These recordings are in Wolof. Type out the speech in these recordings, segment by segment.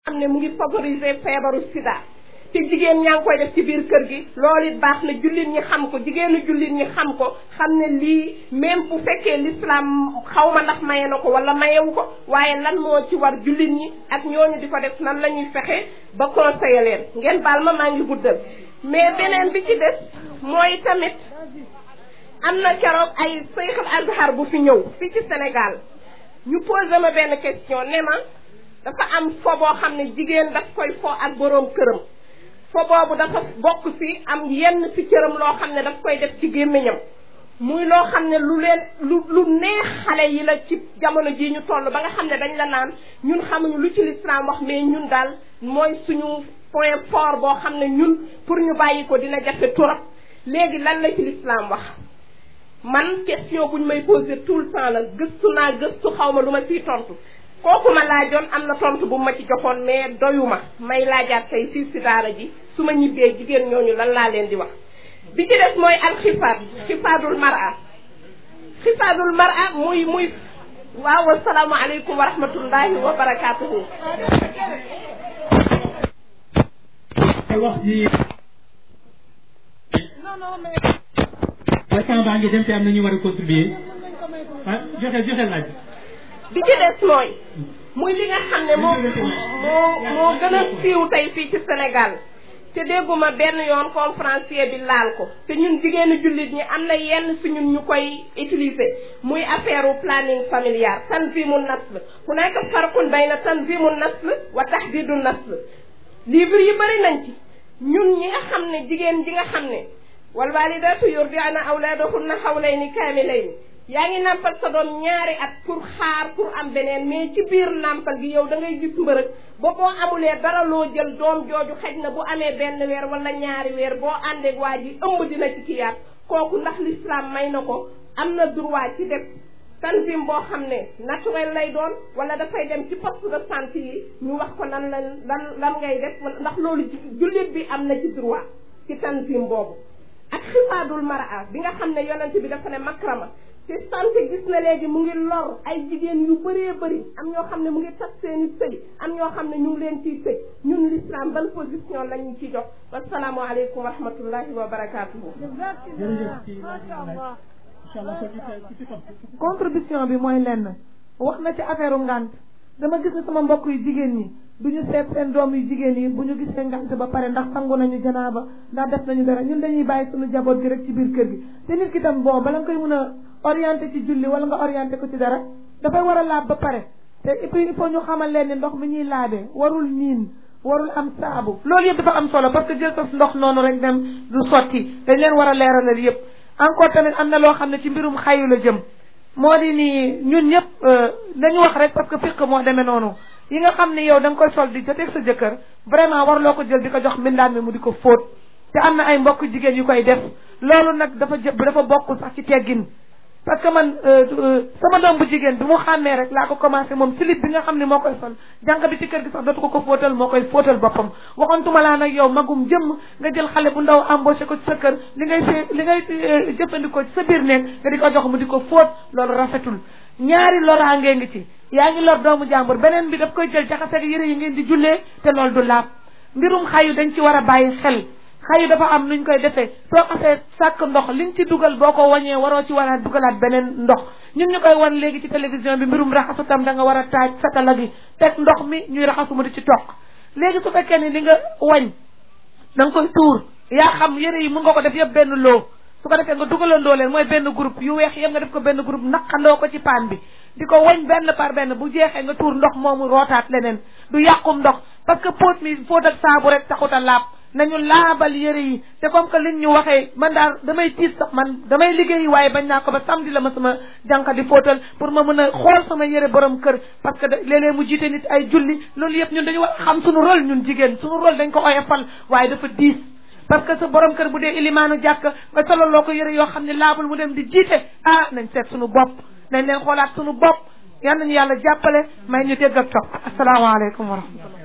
xam ne mu ngi favoriser feebaru sida te jigéen ñaa ngi koy def ci biir kër gi loolu it baax na jullit ñi xam ko jigéenu jullit ñi xam ko xam ne lii même bu fekkee l'islam xaw ma ndax maye na ko wala mayewu ko waaye lan moo ci war jullit ñi ak ñooñu di ko def nan la ñuy fexe ba conseiller leen ngeen baal ma maa ngi guddal mais beneen bi ci des mooy tamit am na keroog ay Seyxul Azhar bu fi ñëw fii ci Sénégal ñu posé ma benn question ne ma dafa am fo boo xam ne jigéen daf koy fo ak boroom këram fo boobu dafa bokk ci am yenn ci cëram loo xam ne daf koy def ci gémmiñam muy loo xam ne lu leen lu lu neex xale yi la ci jamono jii ñu toll ba nga xam ne dañ la naan ñun xamuñu lu ci lislaam wax mais ñun daal mooy suñu point fort boo xam ne ñun pour ñu bàyyi ko dina jafe trop léegi lan la ci lislaam wax man question buñ may poser tout le temps la gëstu naa gëstu xaw ma lu ma ciy tontu kooku ma laajoon am na tontu bu ma ci joxoon mais doyuma may laajaat tey fii si daara ji su ma ñibbee jigéen ñooñu lan laa leen di wax bi ci des mooy alxifaad xifaadul mara xifaadul mara muy muy waaw asalaamu aleykum wa rahmatullahi wa barakaatuhu wax ji instant baa ngi dem te am na ñu war a contribuer ah joxe joxe laaj bi ci des mooy muy li nga xam ne moo moo moo gën a siiw tey fii ci Sénégal te dégguma benn yoon conférencier bi laal ko te ñun jigéenu jullit ñi am na yenn si ñun ñu koy utiliser muy affaire u planning familial tanzimu nasl hunaka farqun bayna tanzimu nasl wa tahdidu nasl livre yi bëri nañ ci ñun ñi nga xam ne jigéen ji nga xam ne wal walidatu yurdi'na awladahunna hawlayni kaamilayni yaa ngi nàmpal sa doom ñaari at pour xaar pour am beneen mais ci biir nàmpal gi yow da ngay gis mbërëg ba boo amulee dara loo jël doom jooju xëj na bu amee benn weer wala ñaari weer boo àndeeg waa ji ëmb dina ci kiyaat kooku ndax l'islam may na ko am na droit ci def tanzim boo xam ne naturel lay doon wala dafay dem ci poste de santé yi ñu wax ko nan lan lan lan ngay def ndax loolu jullit bi am na ci droit ci tanzim boobu ak xifaadul mara bi nga xam ne yonent bi dafa ne makrama te santé gis na léegi mu ngi lor ay jigéen yu bëree bëri am ñoo xam ne mu ngi tas seeni sëy am ñoo xam ne ñu ngi leen ciy tëj ñun l'islam ban position lañu ci jox wasalaamu aleykum wa rahmatullahi wa barakatuhu contribution bi mooy lenn wax na ci affaire ngant dama gis ne sama mbokk yu jigéen ñi du ñu seet seen doom yu jigéen yi bu ñu gisee ngant ba pare ndax sangu nañu janaaba ndax def nañu dara ñun dañuy bàyyi suñu jaboot gi rek ci biir kër gi te nit ki tam bon bala nga koy mën a orienté ci julli wala nga orienté ko ci dara dafay war a laab ba pare te et puis il faut ñu xamal leen ni ndox mi ñuy laabee warul niin warul am saabu loolu yëpp dafa am solo parce que jël sa ndox noonu rek dem du sotti dañ leen war a leeralal yëpp encore tamit am na loo xam ne ci mbirum xayu la jëm moo di ni ñun ñëpp dañu wax rek parce que fiq moo demee noonu yi nga xam ne yow da nga koy sol di joteeg sa jëkkër vraiment war loo ko jël di ko jox mbindaan mi mu di ko fóot te am na ay mbokk jigéen yu koy def loolu nag dafa jë dafa bokk sax ci teggin parce que man sama doom bu jigéen bi mu xàmmee rek laa ko commencé moom slip bi nga xam ne moo koy sol jànq bi ci kër gi sax dootu ko ko fóotal moo koy fóotal boppam waxoontuma laa nag yow magum jëmm nga jël xale bu ndaw embauché ko ci sa kër li ngay fee li ngay jëfandikoo ci sa biir néeg nga di ko jox mu di ko fóot loolu rafetul ñaari loraangee ngi ci yaa ngi lor doomu jàmbur beneen bi daf koy jël jaxase ak yëre yi ngeen di jullee te loolu du laab mbirum xayu dañ ci war a bàyyi xel xayu dafa am nuñ koy defee soo xasee sàkk ndox liñ ci dugal boo ko wañee waroo ci war a dugalaat beneen ndox ñun ñu koy wan léegi ci télévision bi mbirum raxasu tam da nga war a taaj satala gi teg ndox mi ñuy raxasu mu di ci toq léegi su fekkee ni li nga wañ da nga koy tuur yaa xam yëre yi mun nga ko def yëpp benn loo su ko defee nga dugalandoo leen mooy benn groupe yu weex yëpp nga def ko benn groupe naqandoo ko ci paan bi di ko wañ benn par benn bu jeexee nga tuur ndox moomu rootaat leneen du yàqum ndox parce que póot mi fóot ak saabu rek taxut a laab nañu laabal yëre yi te comme que liñ ñu waxee man daal damay tiit sax man damay liggéey waaye bañ naa ko ba samedi la ma sama jànq di fóotal pour ma mën a xool sama yëre borom kër parce que léeg-léeg mu jiite nit ay julli loolu yëpp ñun dañu war a xam suñu rôle ñun jigéen suñu rôle dañ ko oyofal waaye dafa diis parce que sa borom kër bu dee ilimaanu jàkk nga sololoo ko yëre yoo xam ne laabul mu dem di jiite ah nañ seet suñu bopp nañ leen xoolaat suñu bopp yal nañu yàlla jàppale may ñu dégg ak topp asalaamaaleykum wa rahmatullah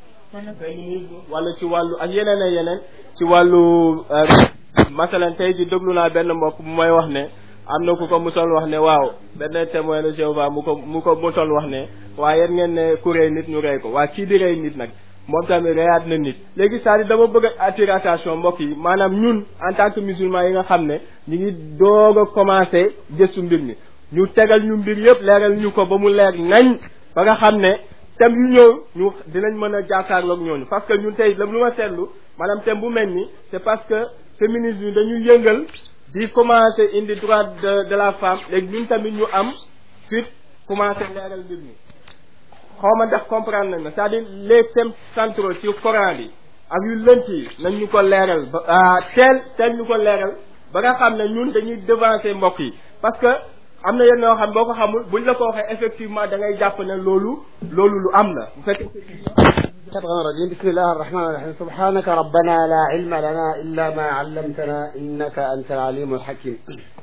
wala ci wàllu ak yeneen ak yeneen ci wàllu masalan tey ji déglu naa benn mbokk bu may wax ne am na ku ko musoon wax ne waaw benn témoin de Jéhovah mu ko mu ko musoon wax ne waaye yéen ngeen ne ku rey nit ñu rey ko waa kii di rey nit nag moom tamit reyaat na nit léegi c'est-à-dire dama bëgg a attirer attention mbokk yi maanaam ñun en tant que musulman yi nga xam ne ñu ngi doog a commencé gëstu mbir mi ñu tegal ñu mbir yëpp leeral ñu ko ba mu leer nañ ba nga xam ne thème yu ñëw ñu dinañ mën a jàkkaarloog ñooñu parce que ñun tey la lu ma seetlu maanaam thème bu mel ni c'est parce que féminisme yi dañu yëngal di commencé indi droit de de la femme léegi ñun tamit ñu am fit commencé leeral mbir mi xaw ma ndax comprendre nañ ma c'est-à-dire les thèmes centraux ci Coran bi ak yu lënt yi nañ ñu ko leeral ba teel teel ñu ko leeral ba nga xam ne ñun dañuy devancer mbokk yi parce que am na yenn yoo xam boo ko xamul buñ la ko waxee effectivement da ngay jàpp ne loolu loolu lu am la bu fekkee الشيطان الرجيم بسم الله الرحمن الرحيم سبحانك ربنا لا علم لنا إلا ما علمتنا إنك أنت العليم الحكيم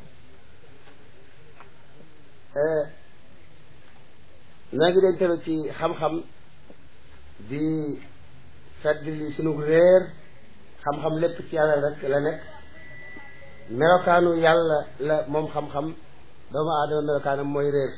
naa ngi leen telu ci xam-xam di feddli sunu réer xam-xam lépp ci yàlla rek la nekk melokaanu yàlla la moom xam-xam doomu aadama melokaanam mooy réer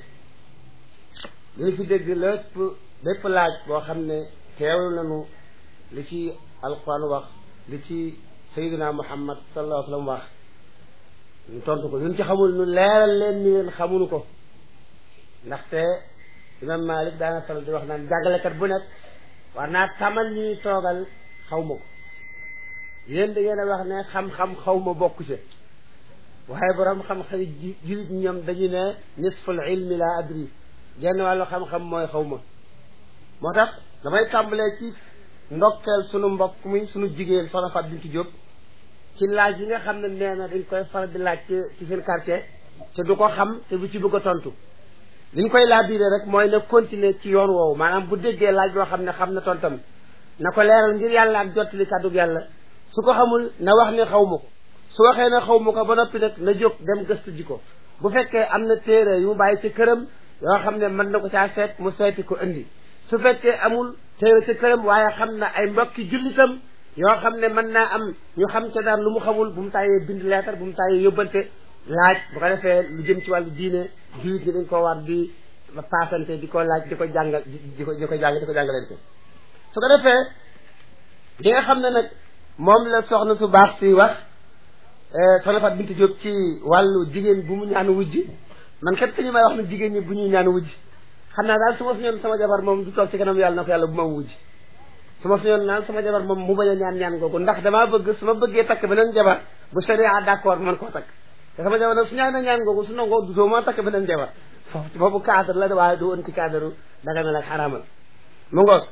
li ñu fi dégg lépp lépp laaj boo xam ne teewlu nañu li ci alquran wax li ci sayyidina muhammad sallallahu alayhi wa sallam wax ñu tontu ko ñun ci xamul ñu leeral leen ni leen xamuñu ko ndaxte imam malik daana faral di wax naan jàngalekat bu nekk war naa tamal ñuy toogal xaw ma ko yéen da ngeen a wax ne xam-xam xaw ma bokk ci waaye borom xam-xam ji julit ñoom dañu ne nisful ilmi la adri genn wàllu xam-xam mooy xaw ma moo tax damay tàmbalee ci ndokkeel sunu mbokk mi sunu jigéen soxna Fatou Bintou Diop ci laaj yi nga xam ne nee na dañ koy faral di laaj ci ci seen quartier te du ko xam te du ci bëgg a tontu li ñu koy laabiire rek mooy na continuer ci yoon woowu maanaam bu déggee laaj boo xam ne xam na tontam na ko leeral ngir yàlla ak jottali kàddu yàlla su ko xamul na wax ne xaw ma ko su waxee ne xaw ma ko ba noppi nag na jóg dem gëstu ji ko bu fekkee am na téere yu mu bàyyi ci këram yoo xam ne mën na ko caa seet mu seeti ko indi su fekkee amul téere ci këram waaye xam na ay mbokki jullitam yoo xam ne mën naa am ñu xam ca daan lu mu xamul bu mu tàyyee bind leetar bu mu tàyyee yóbbante laaj bu ko defee lu jëm ci wàllu diine jullit ñi dañ ko war di paasante di ko laaj di ko jàngal di ko di ko jàng di ko jàngalante su ko defee li nga xam ne nag moom la soxna su baax si wax soxna Fatou Bintou Diop ci wàllu jigéen bu mu ñaan wujj man kat sañu may wax ne jigéen ñi bu ñuy ñaan wujj xam naa daal su ma suñoon sama jabar moom du toog ci kanam yàlla na ko yàlla bu ma wujj su ma suñoon naan sama jabar moom mu bañ a ñaan ñaan googu ndax damaa bëgg su ma bëggee takk beneen jabar bu sharia d'accord man koo takk te sama jabar nag su ñaan na ñaan googu su nangoo du soo ma takk beneen jabar foofu boobu cadre la waaye du woon ci cadre daga na ak xaraamal mu ngoog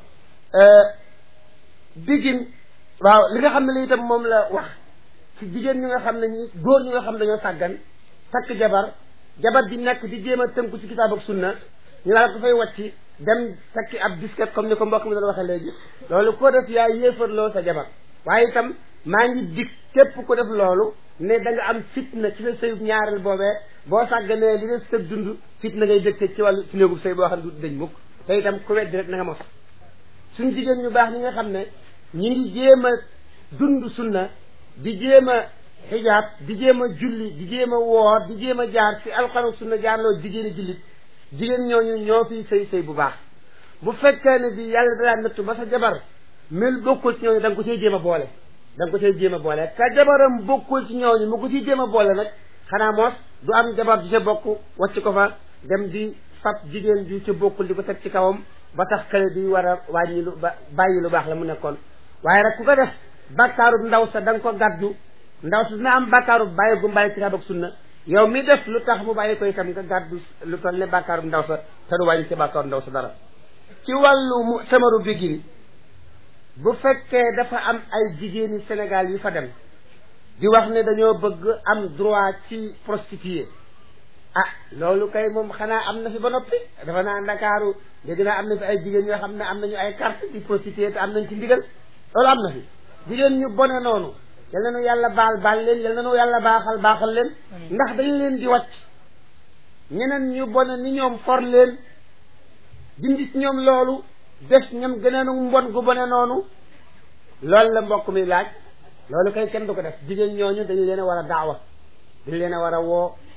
bigin waaw li nga xam ne li itam moom la wax ci jigéen ñi nga xam ne ñi góor ñi nga xam ne dañoo sàggan takk jabar jabar di nekk di jéem a tënku ci kitaab ak sunna ñu daal ko fay wàcci dem takki ab disket comme ni ko mbokk mi doon waxee léegi loolu ko def yaa yéefarloo sa jabar waaye itam maa ngi dig képp ko def loolu ne da nga am fitna ci sa sëyub ñaareel boobee boo sàgganee li des sëb dund fitna ngay dëkk ci wàllu ci néegub sëy boo xam ne du dañ mukk te itam ku weddi rek na nga mos suñ jigéen ñu baax ñi nga xam ne ñi ngi jéem a dund sunna di jéem a xijaab di jéem a julli di jéem a woor di jéem a jaar ci alxuraan sunna jaarloo jigéeni jullit jigéen ñooñu ñoo fi sëy sëy bu baax bu fekkee ne bi yàlla dalaa nattu ba sa jabar mel bokkul ci ñooñu da nga ko cay jéem a boole da nga ko cay jéem a boole ka jabaram bokkul ci ñooñu mu ko ciy jéem a boole nag xanaa moos du am jabar ju ca bokk wàcc ko fa dem di fab jigéen ju ca bokkul di ko teg ci kawam ba tax kële di war a wàññi lu ba bàyyi lu baax la mu nekkoon waaye rek ku ko def bàkkaarub ndaw sa da nga ko gàddu ndaw sa dina am bàkkaarub bàyyi gu bàyyi kitaab ak sunna yow mi def lu tax mu bàyyi ko itam nga gàddu lu toll ne bàkkaarub ndaw sa te du wàññi ci bàkkaaru ndaw sa dara ci wàllu mu samaru bigin bu fekkee dafa am ay jigéeni Sénégal yu fa dem di wax ne dañoo bëgg am droit ci prostituée ah loolu kay moom xanaa am na fi ba noppi dafa naa ndakaaru dégg naa am na fi ay jigéen yoo xam ne am nañu ay carte di prostituée te am nañ ci ndigal loolu am na fi jigéen ñu bone noonu yal na nu yàlla baal baal leen yal na nu yàlla baaxal baaxal leen ndax dañu leen di wàcc ñeneen ñu bone ni ñoom for leen dindi ci ñoom loolu def ñam gëneenu mbon gu bone noonu loolu la mbokk mi laaj loolu kay kenn du ko def jigéen ñooñu dañu leen a war a daawa dañu leen a war a woo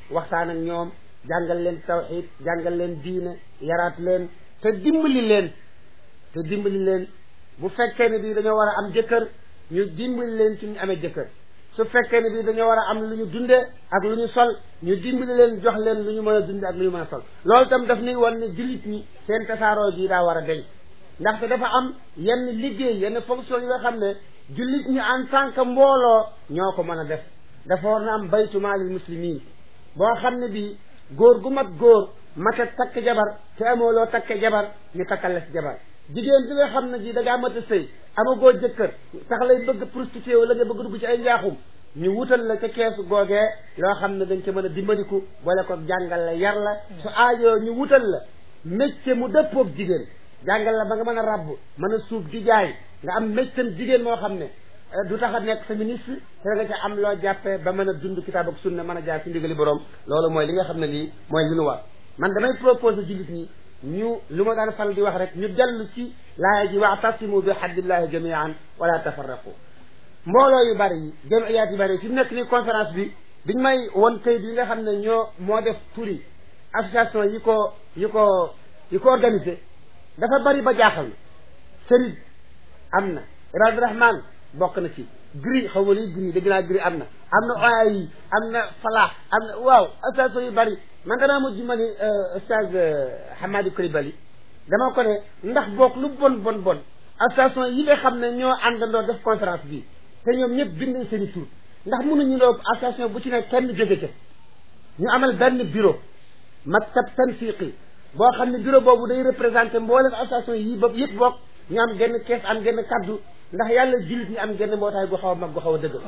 waxtaan ak ñoom jàngal leen tawxid jàngal leen diine yaraat leen te dimbali leen te dimbali leen bu fekkee ne bii dañoo war a am jëkkër ñu dimbali leen ci ñu amee jëkkër su fekkee ne bii dañoo war a am lu ñu dundee ak lu ñu sol ñu dimbali leen jox leen lu ñu mën a dundee ak lu ñu mën a sol loolu itam daf nuy wan ne jullit ñi seen tasaaroo gi daa war a deñ ndaxte dafa am yenn liggéey yenn fonction yi nga xam ne jullit ñi en tant que mbooloo ñoo ko mën a def dafa war na am baytu maalil muslimin boo xam ne bii góor gu mat góor mata takk jabar te amoo loo takke jabar ñu takkal la si jabar jigéen bi nga xam ne ji da ngaa mat a sëy amagoo jëkkër tax lay bëgg prostitué wala nga bëgg dugg ci ay njaaxum ñu wutal la ca keesu googee loo xam ne dañ ca mën a dimbaliku boole ko jàngal la yar la su aajoo ñu wutal la métier mu dëppoog jigéen jàngal la ba nga mën a rabb mën a suuf di jaay nga am métier jigéen moo xam ne du tax a nekk féministe te nga ca am loo jàppee ba mën a dund kitaab ak sunna mën a jaar ci ndigali borom loolu mooy li nga xam ne lii mooy li nu war man damay proposer jullit ñi ñu lu ma daan fal di wax rek ñu dellu ci laaya ji waatasimu bi hablillahi jamian wala tafarraqu mbooloo yu bari yi jamiyaat yu bari yi fi mu nekk nii conférence bi biñ may won kayit yi nga xam ne ñoo moo def turi association yi ko yi ko yi ko organisé dafa bari ba jaaxal na sëriñ am na Ibadu Rahman bokk na ci gri xaw ma luy gri dégg naa gri am na am na oya yi am na falaax am na waaw association yu bari man danaa mujj ma ni stage Hamadi Coulibaly dama ko ne ndax boog lu bon bon bon association yi nga xam ne ñoo àndandoo def conférence bi te ñoom ñëpp bind nañ seen i tur ndax mënuñu loo association bu ci ne kenn jóge ca ñu amal benn bureau maktab tanfiqi boo xam ne bureau boobu day représenté mboolem association yi ba yëpp bokk ñu am genn kees am genn kaddu ndax yàlla jullit ñi am genn mbootaay gu xaw a mag gu xaw a dëgg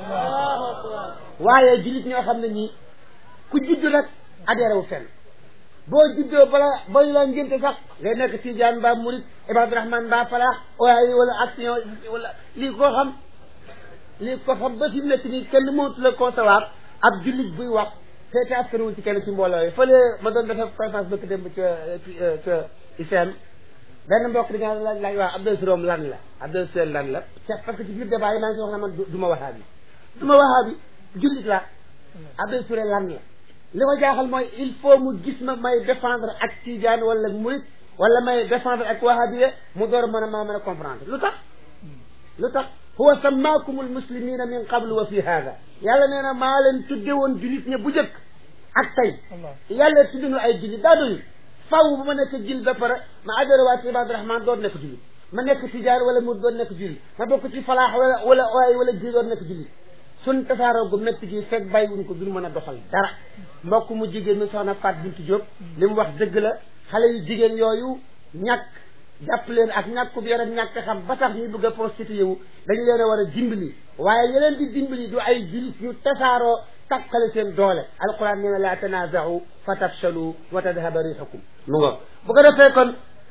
waaye jullit ñoo xam ne ñii ku judd rek adhéré wu fenn boo juddoo bala booy la ngénte sax ngay nekk Tijaan mbaa Murit Ibadu Rahman mbaa Falaax waaye wala action wala lii koo xam lii ko xam ba fi mu nekk nii kenn mënatu la concevoir ab jullit buy wax te te askanawul ci kenn ci mbooloo yi fële ma doon defee conférence bëkk démb ca ca ICM benn mbokk di nga laaj laaj waaw Abdou Sirom lan la Abdou Sirom lan la parce que ci biir débat yi maa ngi wax na man du ma wahaabi du ma wahaabi jullit la Abdou Sirom lan la li ko jaaxal mooy il faut mu gis ma may défendre ak tijaan wala murit wala may défendre ak wahabiya mu door mën a maa mën a comprendre lu tax lu tax huwa sammaakum almuslimina min qablu wa fi hada yàlla nee na maa leen tudde woon jullit ñe bu jëkk ak tey yàlla tudde nu ay jullit daa doyul faw bu ma nekk jil ba pare ma adhéré waa ci ibadu rahman doon nekk jullit ma nekk tijaan wala murit doon nekk jullit ma bokk ci falaax wala wala waay wala ji doon nekk jullit suñ tasaaroo gu métti gi fekk bàyyiwuñ ko duñ mën a doxal dara mbokk mu jigéen mi soxna Faat Bintu Diop li mu wax dëgg la xale yu jigéen yooyu ñàkk jàpp leen ak ñàkk bi ak ñàkk xam ba tax ñuy bëgg a prostitué wu dañu leen a war a dimbali waaye yeneen di dimbali du ay julit ñu tasaaroo takkale seen doole alquran nee na laa tanaaza'u fa tafshalu wa tadhaba rihukum mu ngo bu ko defee kon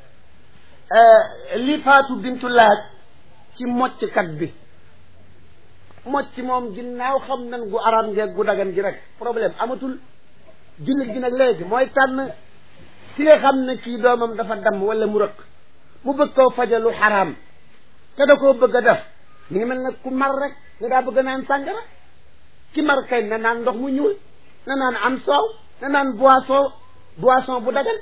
li Faatu Bintu laaj ci mocckat bi mocc moom ginnaaw xam nan gu aram ngeeg gu dagan gi rek problème amatul jullit gi nag léegi mooy tànn si nga xam ne kii doomam dafa damm wala mu rëkk mu bëgg koo fajalu xaraam te da koo bëgg a def mi ngi mel nag ku mar rek nga daa bëgg a naan sàngara ki mar kay na naan ndox mu ñuul na naan am soow na naan boisson boisson bu dagan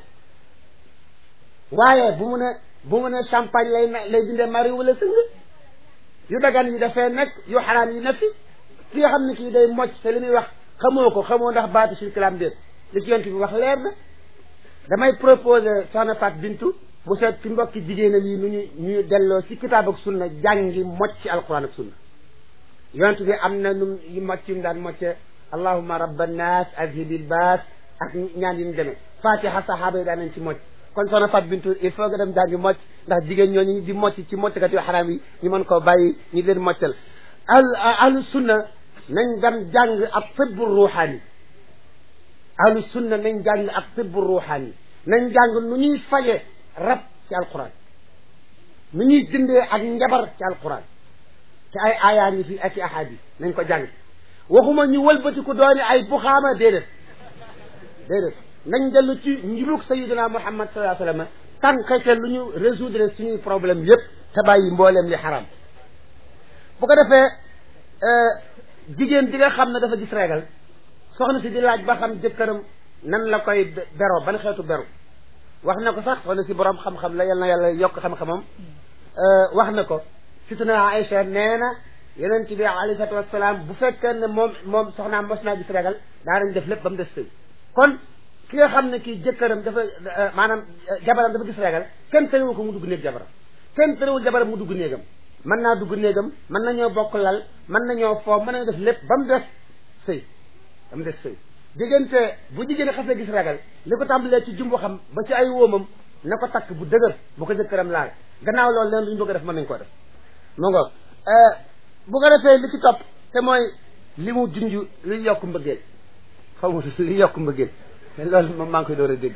waaye bu mu ne bu mu ne champagne lay lay dindee mari wala sëng yu dagan yi dafee nekk yu xaraam yi nekk ki nga xam ne kii day mocc te li muy wax xamoo ko xamoo ndax baatu circulam déet li ci yonent bi wax leer na damay proposer soxna Fat Bintu mu seet ci mbokki jigéenam yi nu ñu ñu delloo ci kitaab ak sunna jàngi mocc alquran ak sunna yonent bi am na nu yu mocc yu mu daan mocce allahumma rabba nnaas azhibil baas ak ñaan yi mu demee fatiha sahaaba yi daan nañ ci mocc kon soxna Fat Bintu il faut nga dem jàngi mocc ndax jigéen ñooñu di mocc ci mocckat yu xaraam yi ñu mën koo bàyyi ñu leen moccal al ahlu sunna nañ dem jàng ak tibbu ruuxaani ahlu sunna nañ jàng ak tibbu ruuxaani nañ jàng nu ñuy faje rab ci alquran nu ñuy dindee ak njabar ci alquran te ay aayaa ngi fi ak i ahadis nañ ko jàng waxuma ñu wëlbatiku dooni ay buxaama déedéet déedéet nañ dellu ci njubug sayidina muhammad sallallahu alayhi wa sallam tànkate lu ñu résoudre suñuy problème yépp te bàyyi mbooleem li xaram bu ko defee jigéen di nga xam ne dafa gis régal soxna si di laaj ba xam jëkkëram nan la koy beroo ban xeetu beru wax na ko sax soxna si borom xam-xam la yal na yàlla yokk xam-xamam wax na ko situna Aïcha nee na yonent bi alayhi salaatu wasalaam bu fekkee ne moom moom soxnaam mos naa gis regal daa dañ def lépp ba mu des sëy kon ki nga xam ne kii jëkkëram dafa maanaam jabaram dafa gis regal kenn tëriwu ko mu dugg néeg jabaram kenn tëriwul jabaram mu dugg néegam mën naa dugg néegam mën nañoo bokk lal mën nañoo foo mën nañoo def lépp ba mu des sëy ba mu des sëy diggante bu jigéen xasee gis ragal li ko tàmbalee ci jumbu xam ba ci ay wóomam na ko takk bu dëgër bu ko jëkkëram laal gannaaw loolu leen lu ñu bëgg a def mën nañ koo def mu ngoog bu ko defee li ci topp te mooy li mu junj luy yokk mbëggeel xaw ma luy yokk mbëggeel te loolu moom maa ngi koy door a dégg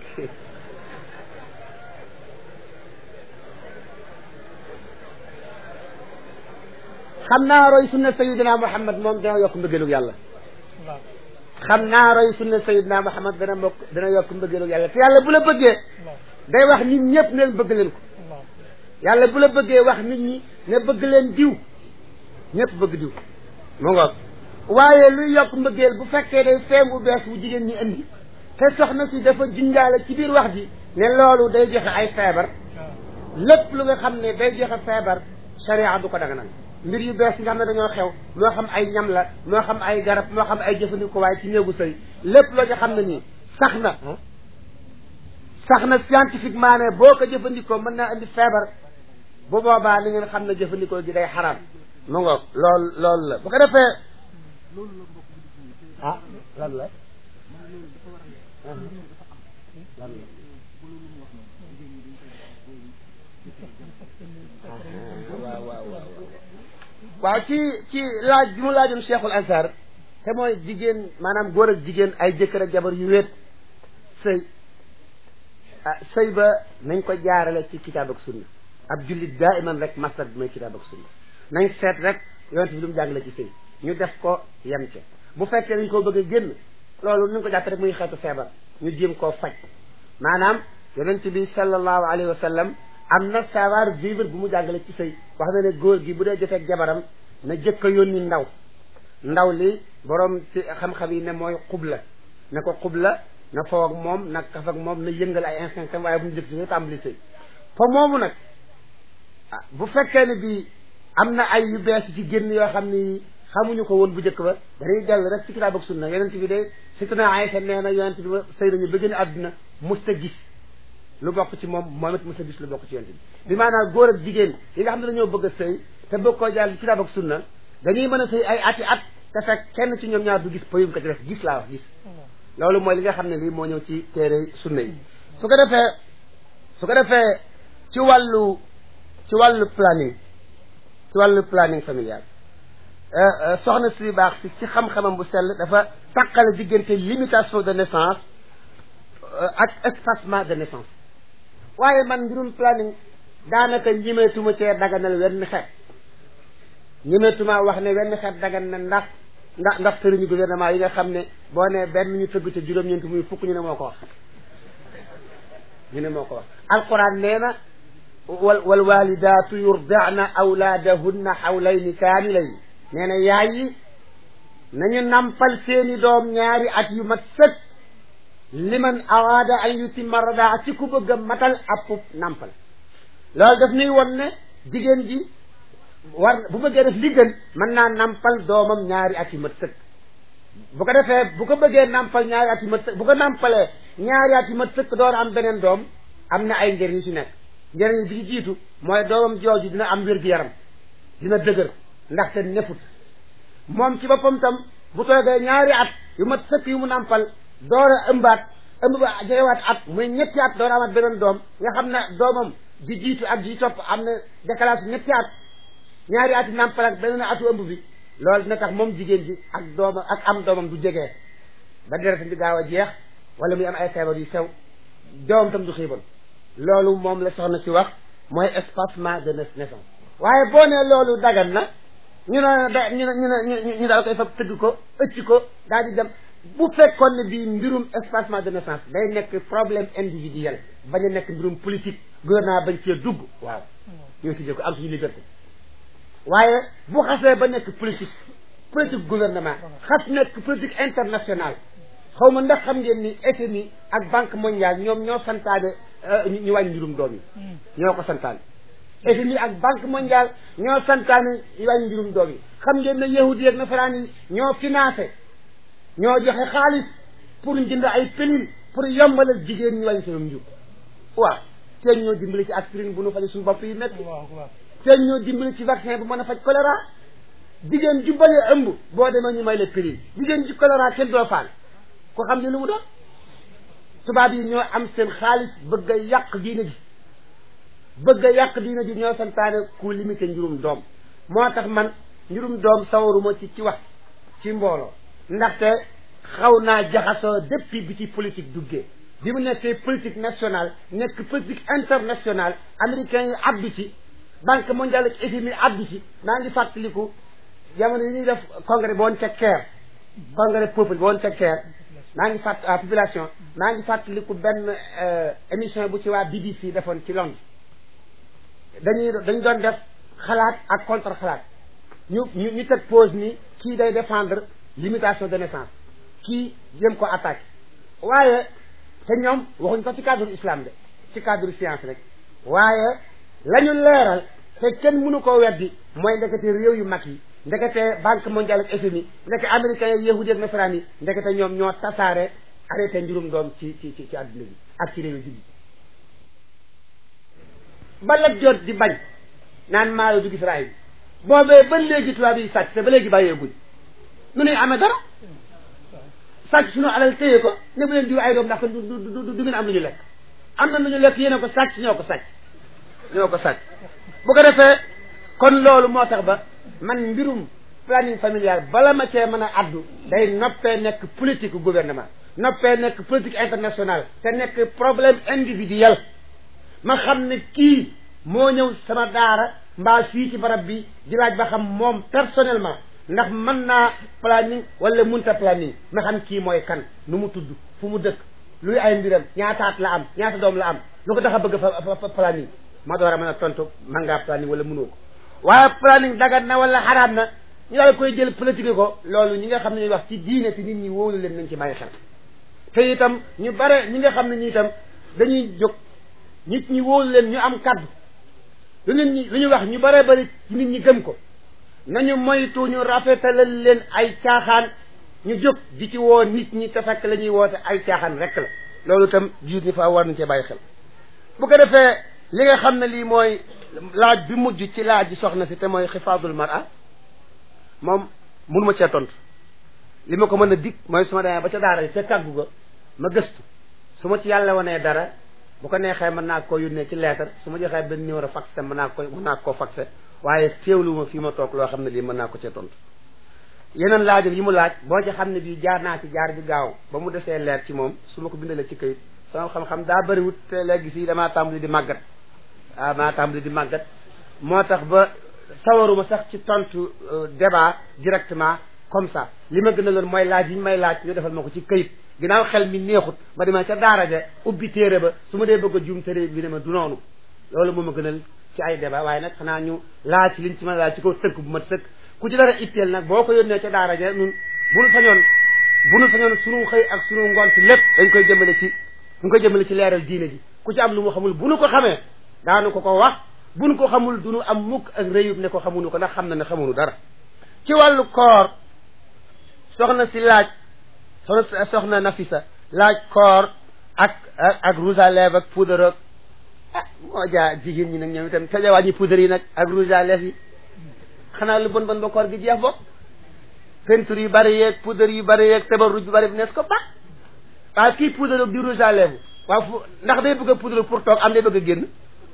xam naa roy sunna sayidina Muhammad moom dina yokk mbëggeelug yàlla xam naa roy sunna sayidina Muhammad dana mbokk dana yokk mbëggeelug yàlla te yàlla bu la bëggee day wax nit ñëpp ne bëgg leen ko yàlla bu la bëggee wax nit ñi ne bëgg leen diw ñëpp bëgg diw mu ngoog waaye luy yokk mbëggeel bu fekkee day feem bu bees bu jigéen ñi indi te soxna si dafa junjaale ci biir wax ji ne loolu day joxe ay feebar lépp lu nga xam ne day joxe feebar sharia du ko daganal mbir yu bees yi nga xam ne dañoo xew moo xam ay ñam la moo xam ay garab moo xam ay jëfandikoo waaye ci néegu sëy lépp loo ci xam ne nii sax na sax na scientifiquement ne boo ko jëfandikoo mën naa indi feebar bu boobaa ni ngeen xam ne jëfandikoo gi day xaraam mu ngoog loolu loolu la bu ko defee ah lan la lan la waaw waaw waaw waaw ci ci laaj bi mu laajoon cheikhul azhar te mooy jigéen maanaam góor ak jigéen ay jëkkër ak jabar yu wéet sëy ah sëy ba nañ ko jaarale ci kitaab ak sunna ab jullit daa iman rek masal bi mooy kitaab ak sunna nañ seet rek yonent bi lu mu jàngale ci sëy ñu def ko yem ca bu fekkee dañ koo bëgg a génn loolu ñu ko jàpp rek muy xeetu feebar ñu jéem koo faj maanaam yonent bi sallallahu alayhi wa sallam am na savoir vivre bu mu jàngale ci sëy wax na ne góor gi bu dee joteeg jabaram na jëkk a yónni ndaw ndaw li borom ci xam-xam yi ne mooy xubla na ko xubla na foo ak moom na kaf ak moom na yëngal ay instinct waaye bu mu jëkk ci tàmbali sëy fa moomu nag ah bu fekkee ne bi am na ay yu bees ci génn yoo xam ni xamuñu ko woon bu njëkk ba dañuy dellu rek ci kitaab ak sunna yonent bi de surtout na Aïcha nee na yonent bi sëy nañu ba gën a àdduna musta gis lu bokk ci moom moom it musta gis lu bokk ci yonent bi bi maanaam góor ak jigéen yi nga xam ne dañoo bëgg a sëy te bëgg koo jaar ci kitaab ak sunna dañuy mën a sëy ay ati at te fekk kenn ci ñoom ñaar du gis payum ko ci def gis laa wax gis loolu mooy li nga xam ne lii moo ñëw ci téere sunna yi su ko defee su ko defee ci wàllu ci wàllu planning ci wàllu planning familial soxna si baax si ci xam-xamam bu sell dafa tàqale diggante limitation de naissance ak espacement de naissance waaye man mbirum planning daanaka ñimeetuma cee daganal wenn xeet ñimeetuma wax ne wenn xeet dagan na ndax ndax ndax sëriñu gouvernement yi nga xam ne boo ne benn ñu tëgg ca juróom-ñeent muy fukk ñu ne moo ko wax ñu ne moo ko wax alquran nee na wal wal walidaatu yurdi'na awlaadahunna hawlayni kaamilayn nee na yaay yi nañu nampal seeni doom ñaari at yu mat sëkk liman araada an yutimma radaa ci ku bëgg a matal appub nampal loolu daf nuy won ne jigéen ji war bu bëggee def li gën mën naa nampal doomam ñaari at yu mat sëkk bu ko defee bu ko bëggee nampal ñaari at yu mat sëkk bu ko nampalee ñaari at yu mat sëkk door am beneen doom am na ay njëriñ yu ci nekk njëriñ bi ci jiitu mooy doomam jooju dina am wér-gu-yaram dina dëgër ndaxte nefut moom ci boppam tam bu toogee ñaari at yu mat sëkk yu mu nampal door a ëmbaat ëmb ba jegewaat at muy ñetti at door a amaat beneen doom nga xam ne doomam ji jiitu ak ji topp am na décalage ñetti at ñaari at yi nampal ak beneen atu ëmb bi loolu dina tax moom jigéen ji ak doomam ak am doomam du jegee ba deretam di gaaw a jeex wala muy am ay feebar yu sew doomam tam du xiibal loolu moom la soxna si wax mooy espacement de naissance waaye boo nee loolu dagan na ñu ne da ñu ne ñu ne ñu daal koy fab tëgg ko ëcc ko daal di dem bu fekkoon ne bii mbirum espacement de naissance day nekk problème individuel bañ a nekk mbirum politique gouvernement bañ cee dugg waaw ñu ngi ko am suñu liberté waaye bu xasee ba nekk politique politique gouvernement xas nekk politique internationale xaw ma ndax xam ngeen ni FMI ak banque mondiale ñoom ñoo santaane ñu wàññi mbirum doom yi ñoo ko santaane FMI ak banque mondiale ñoo santaane ñu wàññi mbirum doom yi xam ngeen ne yahudi ak nasaraan yi ñoo financé ñoo joxe xaalis pour ñu jënd ay pelule pour yombalal jigéen ñu wàññi seen njur waaw teen ñoo dimbali ci aspirine bu nu faje suñu bopp yi métti teen ñoo dimbali ci vaccin bu mën a faj choléra jigéen ju balee ëmb boo demee ñu may la pelule jigéen ji choléra kenn doo faal ko xam ne lu mu doon tubaab yi ñoo am seen xaalis bëgg a yàq diine ji bëgg a yàq diine ji ñoo santaane ku limité njurum doom moo tax man njurum doom sawaruma ci ci wax ci mbooloo ndaxte xaw naa jaxasoo depuis bi ci politique duggee bi mu nekkee politique nationale nekk politique internationale américains yi addu ci banque mondiale ak FMI addu ci maa ngi fàttaliku jamono yi ñuy def congrès ba woon ca Caire congrès peuple ba woon ca Caire maa ngi fàtt population maa ngi fàttaliku benn émission bu ci waa BBC defoon ci Londres dañuy dañ doon def xalaat ak contre xalaat ñu ñu ñu teg pause ni kii day défendre limitation de naissance kii jëm ko attaqué waaye te ñoom waxuñ ko ci cadre islam de ci cadre science rek waaye la ñu leeral te kenn mënu koo weddi mooy ndekete réew yu mag yi ndekete banque mondiale ak FMI ndekete américains yi yahudi ak nasaraan yi ndekete ñoom ñoo tasaare arrêté njurum doom ci ci ci ci àdduna bi ak ci réew julli ba la jot di bañ naan maalo du gis raay bi boobee ba léegi tubaab yi sàcc te ba léegi bàyyee guñ nu nuy amee dara sàcc suñu alal téye ko ne bu leen diw ay doom ndax du du du ngeen am lu ñu lekk am na lu ñu lekk yéen a ko sàcc ñoo ko sàcc ñoo ko sàcc bu ko defee kon loolu moo tax ba man mbirum planning familial bala ma cee mën a addu day noppee nekk politique gouvernement noppee nekk politique internationale te nekk problème individuel ma xam ne kii moo ñëw sama daara mbaa fii ci barab bi di laaj ba xam moom personnellement ndax mën naa planning wala munta planning ma xam kii mooy kan nu mu tudd fu mu dëkk luy ay mbiram ñaataat la am ñaata doom la am lu ko tax a bëgg fa planning ma door a mën a tontu man ngaa planning wala mënoo ko waaye planning dagat na wala xaraam na ñu daal koy jël politique ko loolu ñi nga xam ne ñuy wax ci diine te nit ñi wóolu leen nañ ci bàyyi xel te itam ñu bare ñi nga xam ne ñi itam dañuy jóg nit ñi wóolu leen ñu am kaddu lu nit ñi lu ñu wax ñu bare bari ci nit ñi gëm ko nañu moytu ñu rafetalal leen ay caaxaan ñu jóg di ci woo nit ñi te fekk la ñuy woote ay caaxaan rek la loolu itam jiit ñi fa war nañ cee bàyyi xel bu ko defee li nga xam ne lii mooy laaj bi mujj ci laaj ji soxna si te mooy xifaadul mara moom mënuma cee tontu li ma ko mën a dig mooy su ma demee ba ca daara ca kàggu ga ma gëstu su ma ci yàlla wanee dara bu ko neexee mën naa koo yónnee ci lettre su ma joxee benn numéro fax te mën naa ko mën naa koo faxe waaye teewlu ma fii ma toog loo xam ne lii mën naa ko cee tontu yeneen laajam yi mu laaj boo ci xam ne bii jaar naa ci jaar bi gaaw ba mu desee leer ci moom su ma ko bindalee ci kayit sama xam-xam daa bëriwut te léegi fii damaa tàmbali di màggat ah maa tàmbali di màggat moo tax ba sawaruma sax ci tontu débat directement comme ça li ma gën a loon mooy laaj yi ñu may laaj ñu defal ma ko ci kayit ginnaaw xel mi neexut ma demee ca daara ja ubbi téere ba su ma dee bëgg a juum téere bi ne ma du noonu loolu moo ma gënal ci ay débat waaye nag xanaa ñu laaj ci liñ ci mën a laaj ci kaw tënk bu mat sëkk ku ci dara itteel nag boo ko yónnee ca daara ja nun bu nu sañoon bu nu sañoon sunu xëy ak sunu ngont lépp dañ koy jëmale ci dañ koy jëmale ci leeral diine ji ku ci am lu mu xamul bu nu ko xamee daanu ko ko wax bu nu ko xamul du nu am mukk ak réyub ne ko xamuñu ko ndax xam na ne xamuñu dara ci wàllu koor soxna si laaj soxna soxna Nafisa laaj koor ak ak ak rouge à lèvres ak poudre ak ah moo jaa jigéen ñi nag ñoom itam te wàññi poudre yi nag ak rouge à lèvres yi xanaa lu bon bon ba koor gi jeex bopp peinture yu bari yeeg poudre yu bari yeeg tabarruj yu bari bi nees ko baax waaw kii poudre ak di rouge à lèvres waaw fu ndax day bëgg a poudre pour toog am day bëgg a génn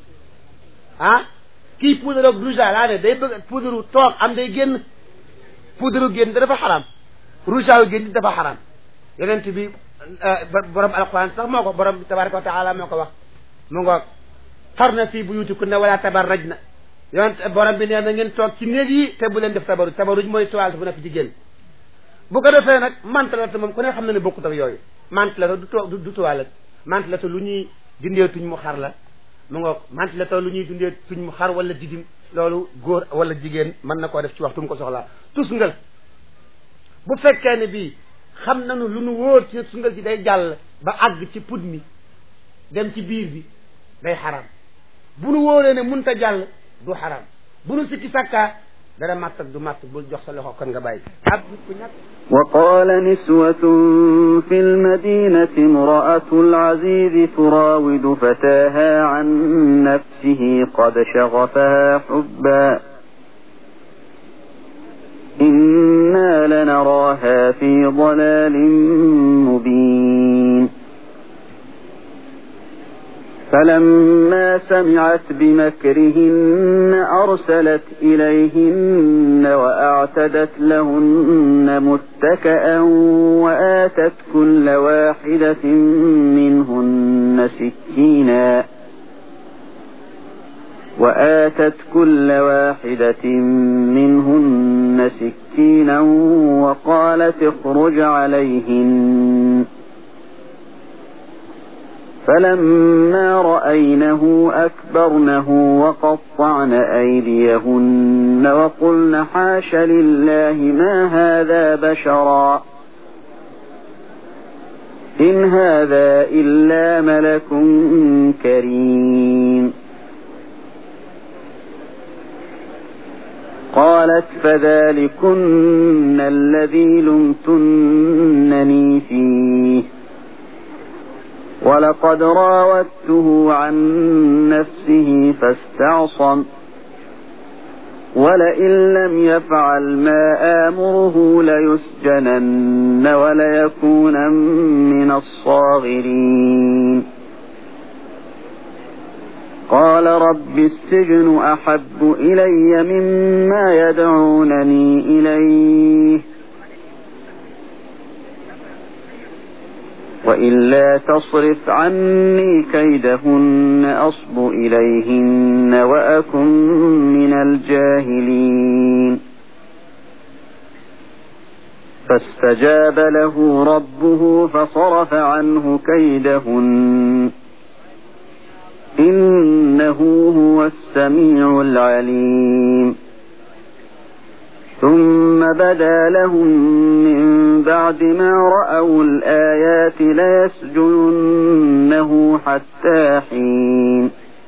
ah kii poudre ak rouge à laa ne day bëgg poudre toog am day génn poudre génn dafa xaraam rouge à génn dafa xaraam yonent bi borom alquran sax moo ko borom bi tabaraka wa taala moo ko wax mu ngoog xarna fii buyutikunna wala tabarrajna yonent borom bi nee na ngeen toog ci néeg yi te bu leen def tabaruj tabaruj mooy toilette bu nekk ci génn bu ko defee nag mantelata moom ku ne xam na ne bokkut ak yooyu mantelata du to du toilette mantelata lu ñuy dindee tuñ mu xar la mu ngoog mantelata lu ñuy dindee tuñ mu xar wala didim loolu góor wala jigéen mën na koo def ci waxtu mu ko soxlaa tusngal bu fekkee ne bii xam nañu lu nu wóor ci sungal ci day jàll ba àgg ci put mi dem ci biir bi day xaram bu nu wóoree ne munta jàll du xaram bu nu sikki sàkkaa dara màtt ak du màtt bul jox sa loxo kon nga bàyyi ab nit ku ñàkk وقال نسوة في المدينة امرأة العزيز تراود فتاها عن نفسه قد شغفها حبا إنا لنراها في ضلال مبين فلما سمعت بمكرهن أرسلت إليهن وأعتدت لهن متكأ وآتت كل واحدة منهن سكينا وآتت كل واحدة منهن سكينا وقالت اخرج عليهن فلما رأينه أكبرنه وقطعن أيديهن وقلن حاش لله ما هذا بشرا إن هذا إلا ملك كريم قالت فذلكن الذي لمتنني فيه ولقد راودته عن نفسه فاستعصم ولئن لم يفعل ما آمره ليسجنن وليكونا من الصاغرين قال رب السجن أحب إلي مما يدعونني إليه وإلا تصرف عني كيدهن أصب إليهن وأكن من الجاهلين فاستجاب له ربه فصرف عنه كيدهن إنه هو السميع العليم ثم بدا لهم من بعد ما رأوا الآيات ليسجننه حتى حين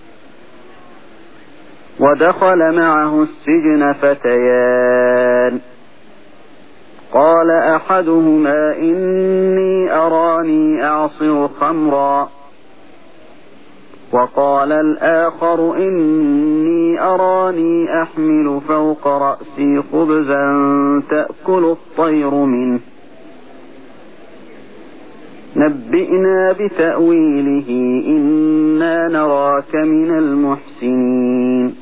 ودخل معه السجن فتيان قال أحدهما إني أراني أعصر خمرا وقال الآخر إني أراني أحمل فوق رأسي خبزا تأكل الطير منه نبئنا بتأويله إنا نراك من المحسنين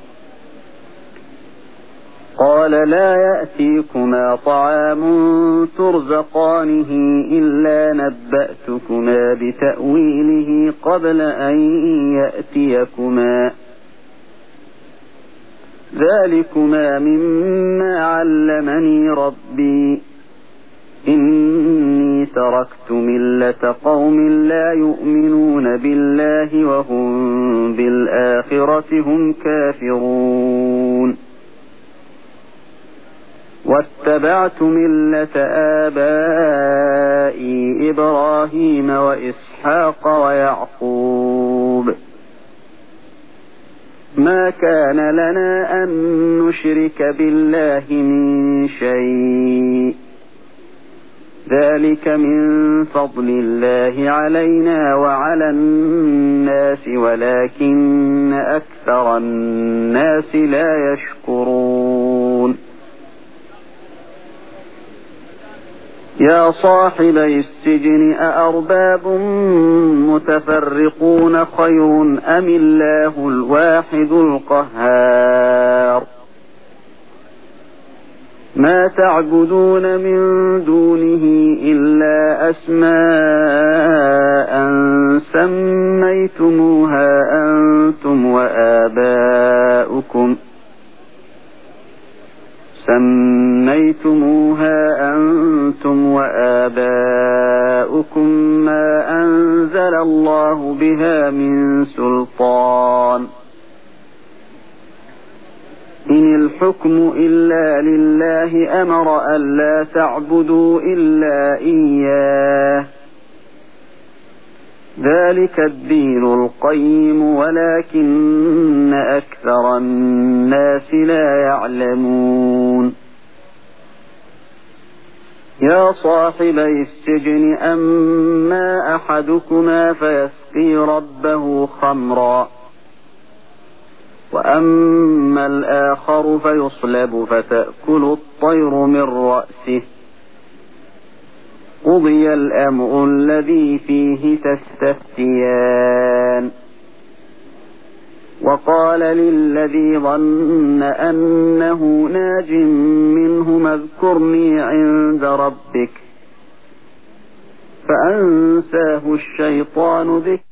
قال لا يأتيكما طعام ترزقانه إلا نبأتكما بتأويله قبل أن يأتيكما ذلكما مما علمني ربي إني تركت ملة قوم لا يؤمنون بالله وهم بالآخرة هم كافرون واتبعت ملة آبائي إبراهيم وإسحاق ويعقوب ما كان لنا أن نشرك بالله من شيء ذلك من فضل الله علينا وعلى الناس ولكن أكثر الناس لا يشكرون يا صاحبي السجن أأرباب متفرقون خير أم الله الواحد القهار ما تعبدون من دونه إلا أسماء سميتموها أنتم وآباؤكم سميتموها أنتم وآباؤكم ما أنزل الله بها من سلطان إن الحكم الحكم إلا لله أمر ألا تعبدوا إلا إياه ذلك الدين القيم ولكن أكثر الناس لا يعلمون يا صاحبي السجن أما أحدكما فيسقي ربه خمرا وأما الآخر فيصلب فتأكل الطير من رأسه قضي الأمر الذي فيه تستفتيان وقال للذي ظن أنه ناج منهما اذكرني عند ربك فأنساه الشيطان ذكر